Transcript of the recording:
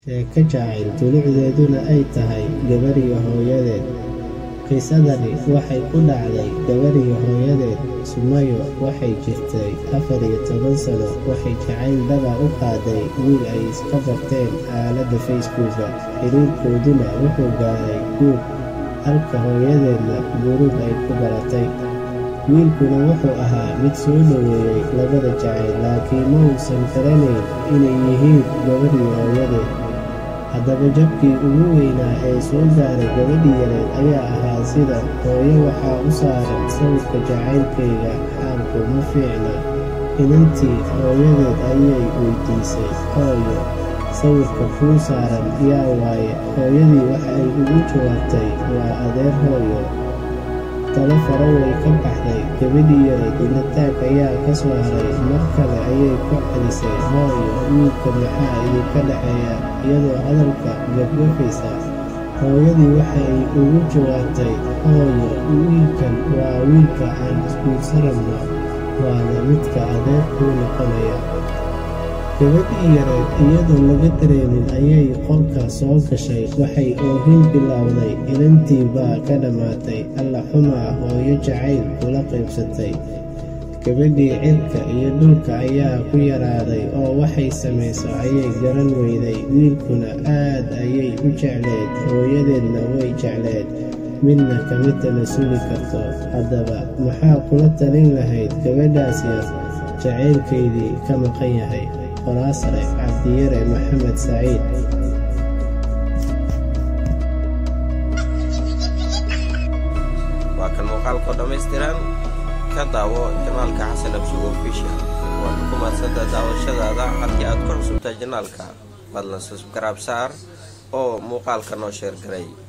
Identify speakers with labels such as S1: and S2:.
S1: sheeko jacayl dulucdeeduna ay tahay gabadhiyo hooyadeed qisadani waxay ku dhacday gabadhiyo hooyadeed sumayo waxay jirtay afar iyo toban sano waxay jacayl daba u qaaday wiil ay iska barteen aaladda facebooka xiriirkooduna wuxuu gaaray guur halka hooyadeedna guruub ay ku baratay wiilkuna wuxuu ahaa mid soo dhoweeyey labada jacayl laakiin ma uusan garanayn inay yihiin gabadhiyo hooyadeed haddaba jabkii ugu weynaa ee soo gaaray gabadhii yareed ayaa ahaa sida hooyo waxaa u saaran sawirka jacaylkayga xaalku ma fiicna inantii hooyadeed ayay weydiisay hooyo sawirka kuu saaran yaa waaye hooyadii waxa ay ugu jawaabtay waa adeer hooyo talo faro way ka baxday gabadhii yareed inataag ayaa ka soo haray mar kale ayay ku celisay hooyo wiilka maxaa idinka dhexeeya iyadoo hadalka gabgafaysa hooyadii waxa ay ugu jawaabtay hooyo wiilkan waa wiilka aan isguursanabno waana midka adeer kuu noqonaya gabadhii yareed iyadoo laga dareemin ayay qolka soo gashay waxay oohin bilowday inantii baa ka dhammaatay alla xumaa hooyo jacayl kula qaybsatay gabadhii cirka iyo dhulka ayaa ku yaraaday oo waxay samayso ayay garan weyday wiilkuna aad ayay u jecleed hooyadeedna way jecleed midna kama tala sugi karto haddaba maxaa kula talin lahayd gabadhaas yar jacaylkaydii ka maqan yahay qoraasare cabdiyare maxamed saciid
S2: waa kan muuqaalkoo dhammaystiran ka daawo janaalka xasan absugo ofishal waad ku mahadsantaa daawashadaada halkii aad ku cusubtahay janaalka fadlan subskraib saar oo muuqaalka noo sheer garay